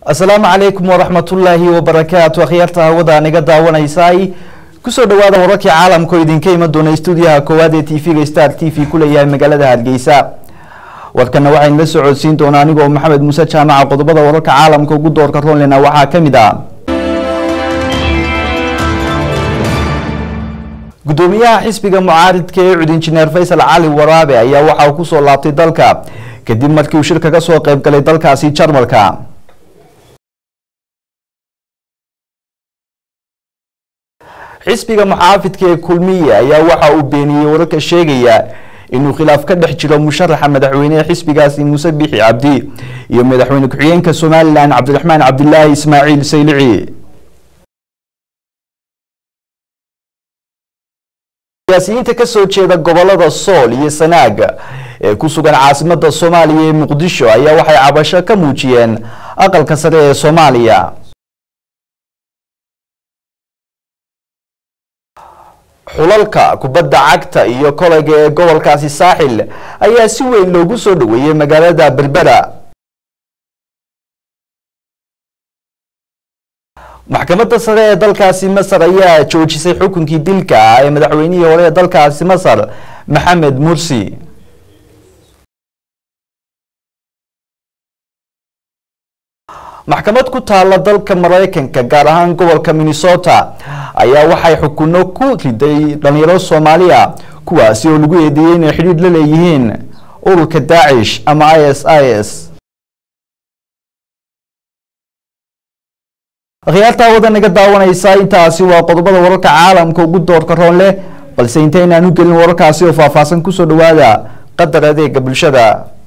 asalaamu calaykum waraxmatullaahi wabarakaatu akhyaarta hawada naga daawanaysay kusoo dhawaada wararkii caalamka oo idinka iman doona stuudiyaha koowaad ee tv-ga star t v ku leeyahay magaalada hargeysa warkana waxaynu la soo codsiin doonaa anigoo maxamed muuse jaamaca qodobada wararka caalamka ugu doorka roonlena waxaa ka mid ah gudoomiyaha xisbiga mucaaridka ee cud injineer faysal cali waraabe ayaa waxa uu kusoo laabtay dalka kadib markii uu shir kaga soo qayb galay dalkaasi jarmalka xisbiga muxaafidka ee kulmiye ayaa waxa uu beeniyey wararka sheegaya inuu khilaaf ka dhex jiro musharaxa madaxweynehe xisbigaasi muuse bixi cabdi iyo madaxweyne ku-xigeenka somalilan cabdiraxmaan cabdilaahi ismaaciil saylici siyaasiyiinta kasoo jeeda gobolada sool iyo sanaag ee ku sugan caasimada soomaaliya ee muqdisho ayaa waxay cabasho ka muujiyeen aqalka sare ee soomaaliya xulalka kubadda cagta iyo kolayga ee gobolkaasi saaxil ayaa si weyn loogu soo dhaweeyey magaalada berbera maxkamadda sare ee dalkaasi masar ayaa joojisay xukunkii dilka ah ee madaxweynihii hore ee dalkaasi masar maxamed mursi maxkamad ku taala dalka maraykanka gaar ahaan gobolka minnesota ayaa waxay xukuno ku riday dhalinyaro soomaaliya kuwaasi oo lagu eedeeyey inay xidhiidh la leeyihiin ururka daacish ama i s i s akhyaarta hawada naga daawanaysa intaasi waa qodobada wararka caalamka ugu doorka roon leh balse intaynaan u gelin wararkaasi oo faahfaahsan kusoo dhawaada qadar adeega bulshada